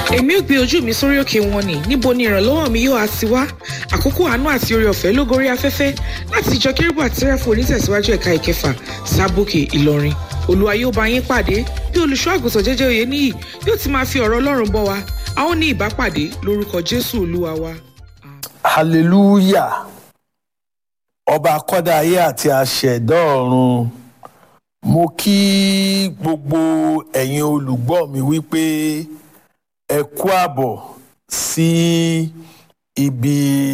èmi ò gbé ojú mi sórí òkè wọn ni níbo ni ìrànlọ́wọ́ mi yóò á ti wá àkókò àánú àti oore ọ̀fẹ́ ló gorí afẹ́fẹ́ láti ìjọ kérúbù àti sẹ́ráfù onítẹ̀síwájú ẹ̀ka ìkẹfà sábòkè ìlọrin olúwa yóò bá yín pàdé bí olùṣọ́ àgùntàn jẹ́jẹ́ òye níyì yóò ti máa fi ọ̀rọ̀ ọlọ́run bọ́ wa a ó ní ìbápàdé lórúkọ jésù olúwa wa. hallelujah ọba akọ́dá ayé àti àṣẹ̀dá ọ̀run mo kí gbogbo ẹ̀yin olùgbọ́ mi wípé ẹ kú àbọ̀ sí ibi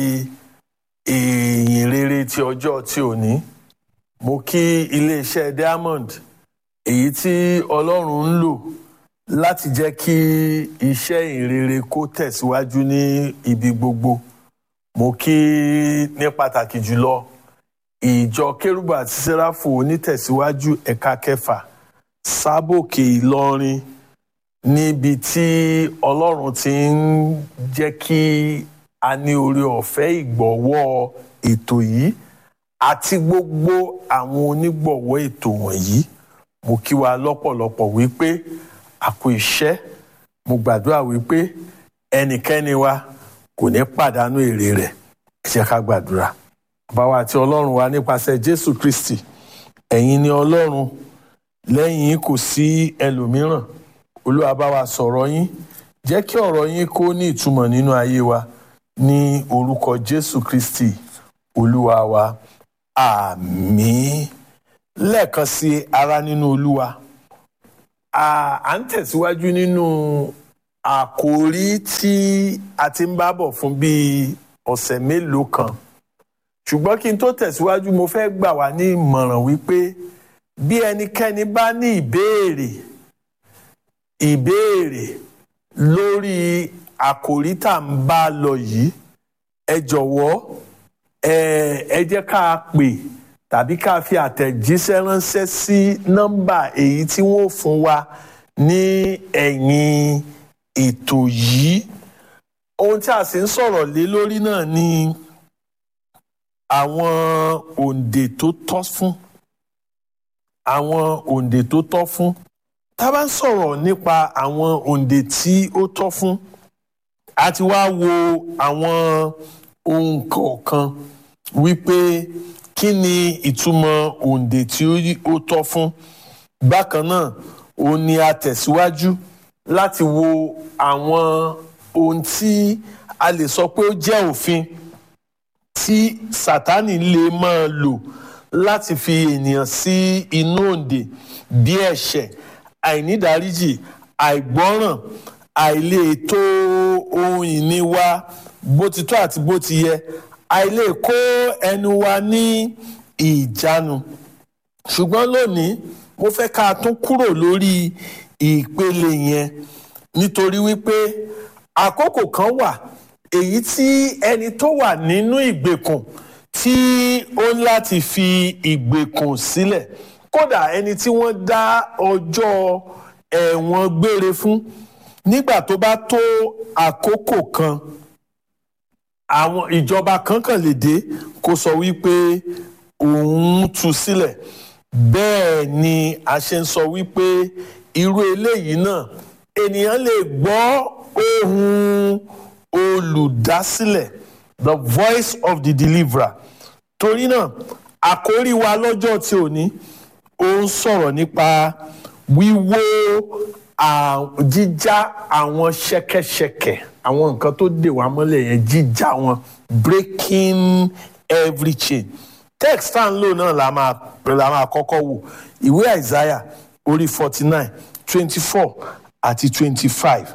ìyìn rere ti ọjọ́ tí ò ní mo kí iléeṣẹ́ diamond èyí tí ọlọ́run ń lò láti jẹ́ kí iṣẹ́ ìrere kó tẹ̀síwájú ní ibi gbogbo mo kí ní pàtàkì jùlọ ìjọ kérúbù àti sẹ́ráfù onítẹ̀síwájú ẹ̀ka kẹfà sábòkè ìlọrin níbi tí ọlọ́run ti ń jẹ́ kí a ní oore ọ̀fẹ́ ìgbọ̀wọ́ ètò yìí àti gbogbo àwọn onígbọ̀wọ́ ètò wọ̀nyí mo kí wa lọ́pọ̀lọpọ̀ wípé àkó iṣẹ́ mo gbàdúrà wípé ẹnikẹ́ni wa kò ní pàdánù èrè rẹ̀ ẹ jẹ́ ká gbàdúrà bàbá wa àti ọlọ́run wa nípasẹ̀ jésù kristi ẹ̀yin ni ọlọ́run lẹ́yìn yín kò sí ẹlòmíràn olúwa bá wa sọ̀rọ̀ yín jẹ́ kí ọ̀rọ̀ yín kó ní ìtumọ̀ nínú ayé wa ní orúkọ jésù kristi olúwa wa àmín lẹ́ẹ̀kan sí ara nínú olúwa à ń tẹ̀síwájú nínú àkòrí tí a ti ń bá bọ̀ fún bíi ọ̀sẹ̀ mélòó kan ṣùgbọ́n kí n tó tẹ̀síwájú mo fẹ́ gbà wá ní ìmọ̀ràn wípé bí ẹnikẹ́ni bá ní ìbéèrè ìbéèrè lórí àkòrí tá à ń bá lọ yìí ẹ jọ̀wọ́ ẹ ẹ jẹ́ ká pè tàbí ká fi àtẹ̀jíṣẹ́ ránṣẹ́ sí nọ́mbà èyí tí wọ́n fún wa ní ẹ̀yìn ètò yìí ohun tí a sì ń sọ̀rọ̀ lé lórí náà ni àwọn òǹdè tó tọ́ fún àwọn òǹdè tó tọ́ fún tá a bá ń sọ̀rọ̀ nípa àwọn òǹdè tí ó tọ́ fún a ti wá wo àwọn ohun kọ̀ọ̀kan wípé kí ni ìtumọ̀ òǹdè tí ó tọ́ fún bákan náà òun ni a tẹ̀síwájú láti wo àwọn ohun tí a lè sọ pé ó jẹ́ òfin tí sátánì lè máa lò láti fi ènìyàn sí inú òǹdè bí ẹ̀ṣẹ̀ àìnídáríjì àìgbọ́ràn àìlè tó ohun ìní wa bó ti tó àti bó ti yẹ àìlè kó ẹnu wa ní ìjánu ṣùgbọ́n lónìí mo fẹ́ ká tún kúrò lórí ìpele yẹn nítorí wípé àkókò kan wà èyí tí ẹni tó wà nínú ìgbèkùn tí ó ń láti fi ìgbèkùn sílẹ̀ kódà ẹni tí wọ́n dá ọjọ́ ẹ̀wọ̀n gbére fún nígbà tó bá tó àkókò kan àwọn ìjọba kankan lè dé kó sọ wípé òun tú sílẹ̀ bẹ́ẹ̀ ni a ṣe ń sọ wípé irú eléyìí náà ènìyàn lè gbọ́ ohùn olùdásílẹ̀ the voice of the deliverer torí náà àkórí wa lọ́jọ́ tí ò ní ó ń sọ̀rọ̀ nípa wíwó jíjá àwọn ṣẹ̀kẹ̀ṣẹ̀kẹ̀ àwọn nǹkan tó dè wá mọ́lẹ̀ yẹn jíjá wọn breaking every chain text tá à ń lò náà la máa la máa kọ́kọ́ wò ìwé Isaiah orí forty nine twenty four àti twenty five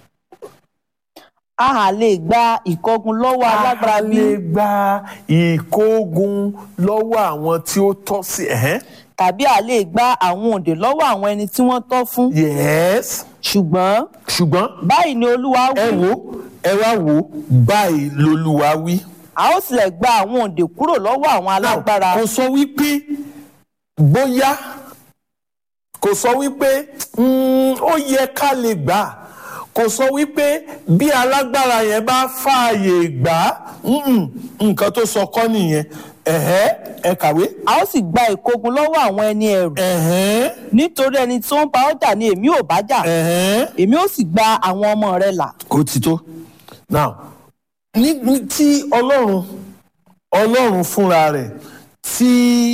a hà lè gba ìkógun lọ́wọ́ alágbára bí. a lè gba ìkógun lọ́wọ́ àwọn tí ó tọ́ sí. tàbí a lè gba àwọn òǹdè lọ́wọ́ àwọn ẹni tí wọ́n tọ́ fún. yes. ṣùgbọ́n. ṣùgbọ́n. báyìí ni olúwa wí. ẹ wo ẹ wá wo báyìí lolúwa wí. a ó tilẹ̀ gba àwọn òǹdè kúrò lọ́wọ́ àwọn alágbára. kò sọ wípé bóyá kò sọ wípé ó yẹ ká lè gbà á kò sọ wípé bí alágbára yẹn bá fààyè gbà á nǹkan tó sọ kọ́ nìyẹn ẹ̀hẹ́ ẹ kàwé. a ó sì gba ìkógun lọ́wọ́ àwọn ẹni ẹ̀rù ẹ̀hẹ́ nítorí ẹni tó ń bá ọ jà ni èmi ò bá jà ẹ̀hẹ́. èmi ó sì gba àwọn ọmọ rẹ là ó ti tó. now ní ní tí ọlọ́run ọlọ́run fúnra rẹ̀ tí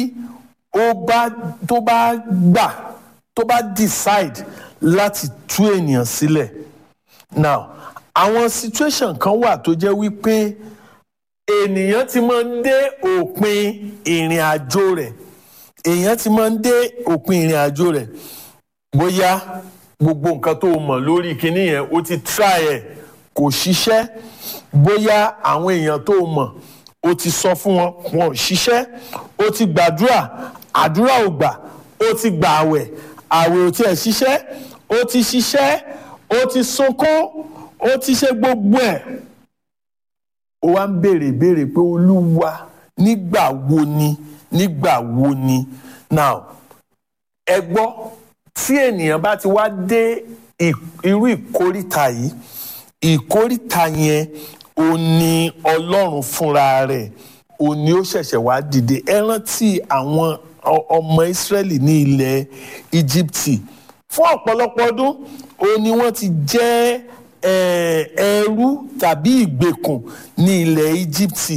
ó bá tó bá gbà tó bá decide láti tú ènìyàn sílẹ̀ now àwọn situation kan wà tó jẹ́ wípé ènìyàn ti máa ń dé òpin ìrìn àjò rẹ̀ èèyàn ti máa ń dé òpin ìrìn àjò rẹ̀ bóyá gbogbo nǹkan tó mọ̀ lórí kinní yẹn ó ti try ẹ̀ kò ṣiṣẹ́ bóyá àwọn èèyàn tó mọ̀ ó ti sọ fún wọn wọn ò ṣiṣẹ́ ó ti gbàdúrà àdúrà ò gbà ó ti gbà àwẹ̀ àwẹ̀ ò tiẹ̀ ṣiṣẹ́ ó ti ṣiṣẹ́ ó ti sunkún ó ti ṣe gbogbo ẹ̀ ó wá ń béèrè béèrè pé olúwa nígbà wo ni nígbà wo ni now ẹ gbọ́ tí ènìyàn bá ti wá dé ì- irú ìkóríta yìí ìkóríta yẹn ò ní ọlọ́run fúnra rẹ̀ ò ní ó ṣẹ̀ṣẹ̀ wá dìde ẹ rántí àwọn ọ- ọmọ ìsírẹ́lì ní ilẹ̀ íjíbítì fún ọ̀pọ̀lọpọ̀ ọdún ó ní wọ́n ti jẹ́ eh, ẹrú tàbí ìgbèkùn ní ilẹ̀ íjíbítì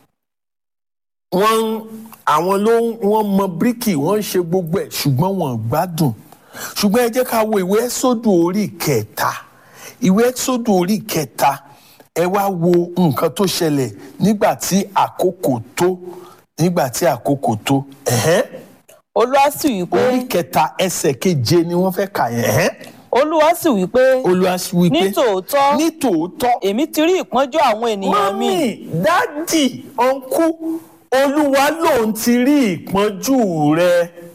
wọ́n ń- àwọn ló ń wọ́n mọ bíríkì wọ́n ń ṣe gbogbo ẹ̀ ṣùgbọ́n wọn ò gbádùn ṣùgbọ́n ẹ jẹ́ ká wo ìwé ẹ́sọ́dù orí kẹta ìwé ẹ́sọ́dù orí kẹta ẹ wá wo nǹkan tó ṣẹlẹ̀ nígbà tí àkókò tó nígbà tí àkókò tó ẹ̀hẹ́n. olúwa sì wí pé orí kẹta ẹsẹ̀ keje ni wọ́n fẹ́ kà yẹn ẹ̀hẹ́n. olúwa sì wí pé olúwa sì wí pé ní tòótọ́ ní tòótọ́ èmi ti rí ìpọ́njú àwọn ènìyàn mi mọ́mí dádì ọ̀nkú olúwa lòun ti rí ìpọ́njú rẹ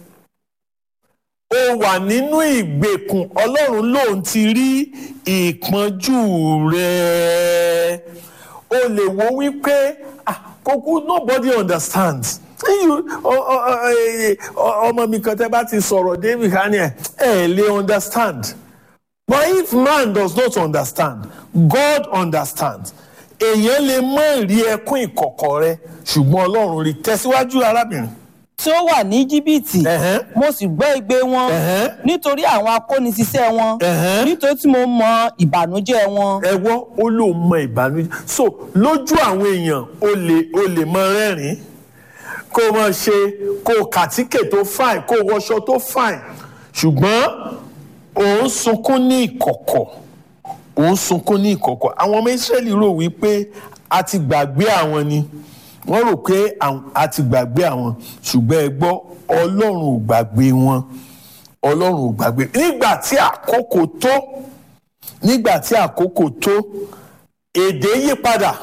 o wà nínú ìgbèkùn ọlọ́run lòun ti rí ìpọ́njú rẹ o lè wo wípé ah, kókó nobody understands You- ọ- ọ- ọ- eh, ọ- ọmọ mi kan tẹ́ bá ti sọ̀rọ̀ david kanye ẹ̀ ẹ̀ lè understand. But if man does not understand, God understands. Èèyàn lè mọ ìrí ẹkún ìkọ̀kọ̀ rẹ ṣùgbọ́n Ọlọ́run rí tẹ̀síwájú arábìnrin. tí ó wà ní jìbìtì Ẹ̀hẹ́n. mo sì gbọ́ igbe wọn Ẹ̀hẹ́n. nítorí àwọn akóniṣiṣẹ́ wọn Ẹ̀hẹ́n. nítorí tí mo mọ ìbànújẹ́ wọn Ẹ wọ́ ó lóun mọ ìbànújẹ́. So lójú àwọn èèyàn o lè o lè mọ rẹ́rìn-ín kó o mọ ṣe kó o kàtíkè tó fine kó o wọṣọ tó fine ṣùgbọ́n òun sunkún ní ìkọ̀kọ̀ òun sunkún ní ìkọ̀kọ̀ àwọn ọmọ Ísírẹ́lì rò wípé a ti gbàgbé àwọn ni wọ́n rò pé àwọn- a ti gbàgbé àwọn ṣùgbọ́n ẹ gbọ́ Ọlọ́run ò gbàgbé wọn Ọlọ́run ò gbàgbé nígbà tí àkókò tó nígbà tí àkókò tó èdè yí padà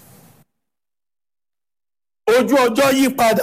ojú ọjọ́ yí padà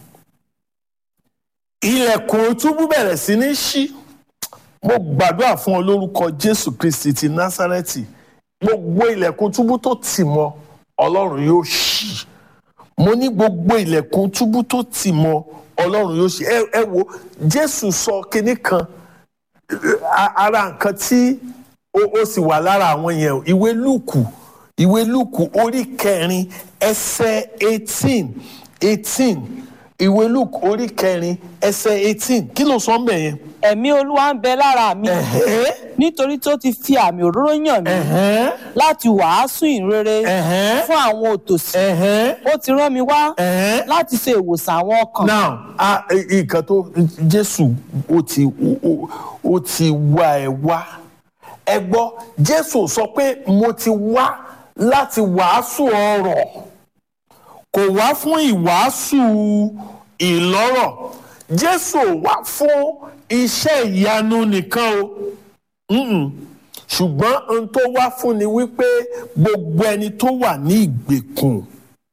ilẹ̀kùn túbú bẹ̀rẹ̀ sí ní ṣí mo gbàdúrà fún ọ lórúkọ jésù kristi ti násárẹ́tì gbogbo ilẹ̀kùn túbú tó tì mọ́ ọlọ́run yóò ṣí mo ní gbogbo ilẹ̀kùn túbú tó tì mọ́ ọlọ́run yóò ṣí ẹ ẹ wo jésù sọ kinní kan a- ara nǹkan tí ó ó sì wà lára àwọn yẹn o. ìwé lùkù ìwé lùkù orí kẹrin ẹsẹ̀ eighteen eighteen ìwé lùkù orí kẹrin ẹsẹ̀ eighteen kí ló sọ ń bẹ̀ yẹn. ẹ̀mí olúwa ń bẹ lára mi Ẹ̀hẹ́, nítorí tó ti fi àmì òróró yàn mí ẹ̀hẹ́, láti wàásù ìrere ẹ̀hẹ́, fún àwọn òtòṣì ẹ̀hẹ́, ó ti rán mi wá ẹ̀hẹ́. láti ṣe ìwòsàn àwọn ọkàn now a- i- nǹkan tó jésù ó ti ó- ó- ó ti wá ẹ wá ẹ gbọ́ jésù sọ pé mo ti wá láti wàásù ọ̀rọ̀ kò wá fún ìwàásù ìlọ́rọ̀ jésù ò wá fún iṣẹ́ ìyanu nìkan o Mm-mm. ṣùgbọ́n ohun tó wá fún ni wípé gbogbo ẹni tó wà ní ìgbèkùn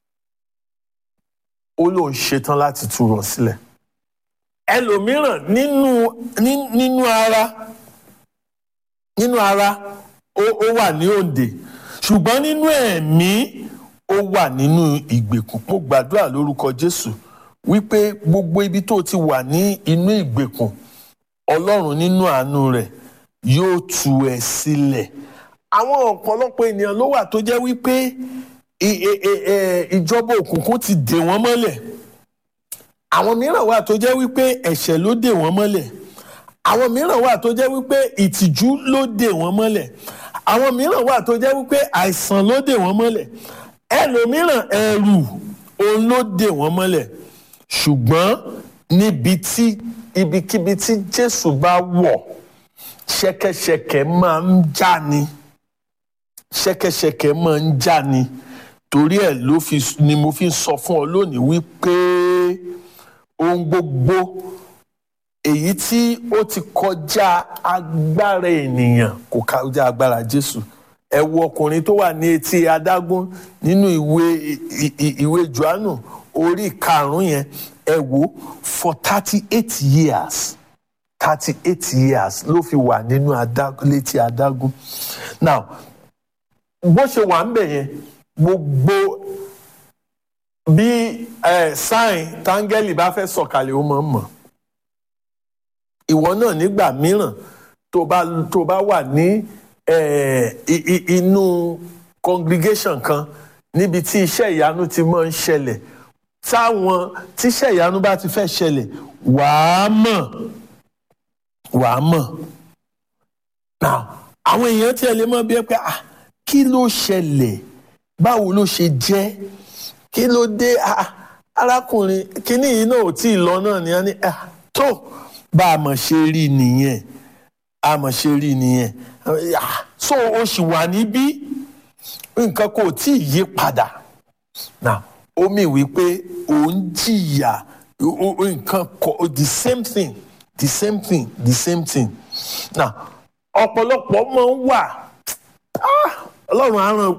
ó lóun ṣetán láti tú wọn sílẹ̀ ẹlòmíràn nínú ní- nínú ara nínú ara ó ó wà ní òǹdè ṣùgbọ́n nínú ẹ̀mí ó wà nínú ìgbèkùn mo gbàdúrà lórúkọ Jésù wípé gbogbo ibi tó ti wà ní inú ìgbèkùn Ọlọ́run nínú àánú rẹ̀ yóò tú ẹ sílẹ̀ àwọn ọ̀pọ̀lọpọ̀ ènìyàn ló wà tó jẹ́ wípé i- i- i- ẹ, ìjọba òkùnkùn ti dè wọ́n mọ́lẹ̀ àwọn mìíràn wà tó jẹ́ wípé ẹ̀ṣẹ̀ ló dè wọ́n mọ́lẹ̀ àwọn mìíràn wà tó jẹ́ wípé ìtìjú ló dè wọ́n mọ́lẹ̀ àwọn mìíràn wà tó jẹ́ wípé àìsàn ló dè wọ́n mọ́lẹ̀ ẹlòmíràn ẹ̀rù òun ló dè wọ́n mọ́lẹ̀ ṣùgbọ́n níbi tí ibikíbi tí Jésù bá wọ̀ ṣẹ̀kẹ̀ṣẹ̀kẹ̀ máa ń já ni ṣẹ̀kẹ̀ṣẹ̀kẹ̀ máa ń já ni torí ẹ̀ ló fi ni mo fi ń sọ fún ọ lónìí wípé ohun gbogbo èyí tí ó ti kọjá agbára ènìyàn kò kọjá agbára Jésù ẹ wo ọkùnrin tó wà ní etí adágún nínú ìwé ìwé Jòhánù orí karùnún yẹn ẹ wo for thirty eight years thirty eight years ló fi wà nínú adágún létí adágún now bó ṣe wà ń bẹ̀ yẹn gbogbo bí ẹ sáìn táńgẹ́lì bá fẹ́ sọ̀kalẹ̀ ó máa ń mọ̀ ìwọ náà nígbà mìíràn tó bá tó bá wà ní inú congregation kan níbi tí iṣẹ́ ìyanu ti máa ń ṣẹlẹ̀ táwọn tíṣẹ́ ìyanu bá ti fẹ́ ṣẹlẹ̀ wàá mọ̀ wàá mọ̀ now àwọn èèyàn tí ẹ lè mọ̀ bí ẹ pé ah kí ló ṣẹlẹ̀ báwo ló ṣe jẹ́ kí ló dé ah arákùnrin kíní yìí náà ò tí ì lọ náà ni a ní ah tó bá a mọ̀ ṣe rí nìyẹn a mọ̀ ṣe rí nìyẹn ah so o sì wà níbí nǹkan kò tí ì yí padà now ó mì wípé ò ń jìyà nǹkan kọ the same thing the same thing the same thing now ọ̀pọ̀lọpọ̀ máa ń wà ọlọ́run á ràn